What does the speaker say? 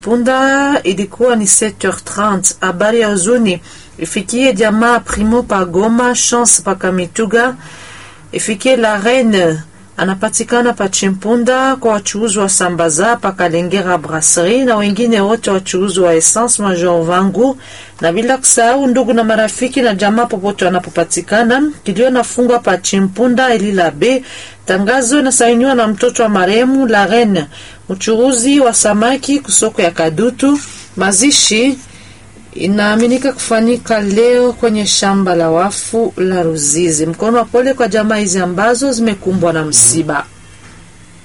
Punda ilikuwa ni 7h30. Habari ya huzuni ifikie jamaa Primo pa Goma, Chance pa Kamituga, ifikie la Reine anapatikana pa Chimpunda, kwa wachuuzi wa sambaza pa Kalengera Brasserie na wengine wote wachuuzi wa essence Major Vangu, na bila kusahau ndugu na marafiki na jamaa popote wanapopatikana. Kilio nafungwa pa Chimpunda Elila B. Tangazo inasainiwa na mtoto wa marehemu la Reine, mchuruzi wa samaki kusoko ya Kadutu. Mazishi inaaminika kufanyika leo kwenye shamba la wafu la Ruzizi. Mkono wa pole kwa jamaa hizi ambazo zimekumbwa na msiba.